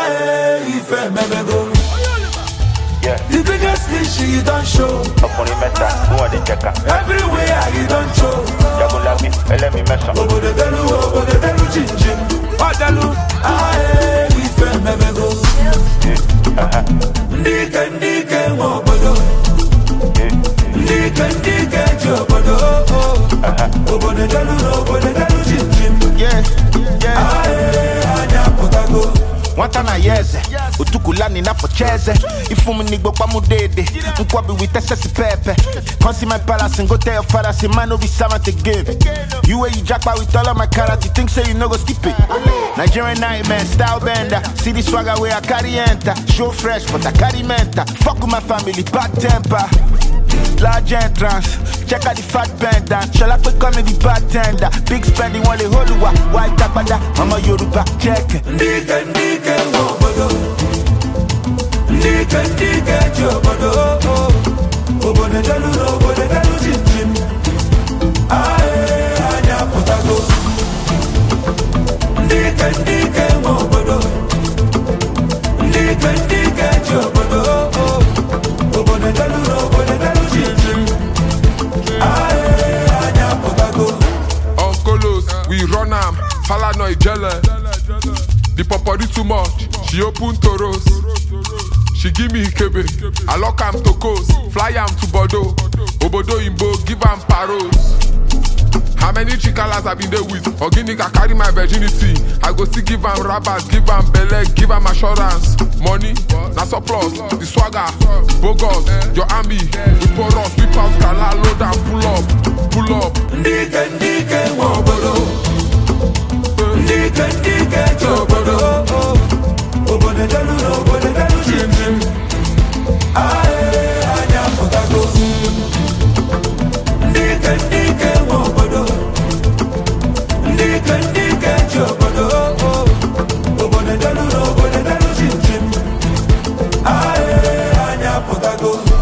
Aye, ife memego. Yeah, The biggest fish you don't show. ọkùnrin mẹ́ta fún ọ̀dẹ̀ jẹ̀ka. Everywhere you don't show. Jagunlabi ẹlẹ́mi mẹ́sàn-án. Obodo delu, obodo delu, chin chin. Ọdalu, aye, ife memego. Ndị ike, ndị ike nwe obodo. Ndị ike, ndị ike ji obodo. Obodo delu, obodo delu, chin chin. Yeah, yeah. Aye, anya pụtago. nwata na ya eze otukulani n'afọ cheze ifum n'igbo kpamu dede nkwabi with excess pepe consumer palace and go tell your father say man no be servant again you wey you japa with all of my character think say you no go skip it nigerian nightmare style bender see the swagger wey i carry enter show fresh but i carry mental fuck with my family bad temper large entrance check out the fat bend down ṣọlá pé kọ́ mi di bartender big spending wọn lè holùwà white agbada ọmọ yorùbá check it. Ndị ike, ndị ike nwe obodo. Ndị ike, ndị ike ji obodo. Obodo delu, obodo delu, chin chin. Aye, anya pụtago. Ndị ike, ndị ike nwe obodo. Ndị ike, ndị ike ji obodo. Obodo delu, obodo delu, chin chin. Aye, anya pụtago. Uncolos, we run am, Falana Ijele. The popori too much, she open toros. She give me Ikebe, I lock am to coast, fly am to Bordeaux. Obodo Imbo, give am paros. How many chikalas I been there with? Organic, I carry my virginity. I go still give am rabbit, give am belle, give am assurance. Money, na surplus, the swagger, bogus, your army, we pour us, we pass gala, load and pull up, pull up. Ndị ike, ndị ike nwe obodo. Ndị ike, ndị ike ji obodo. Obodo delu, obodo delu, chin chin. Aye, anya pụtago. Ndị ike, ndị ike nwe obodo. Ndị ike, ndị ike ji obodo. Obodo delu, obodo delu, chin chin. Aye, anya pụtago.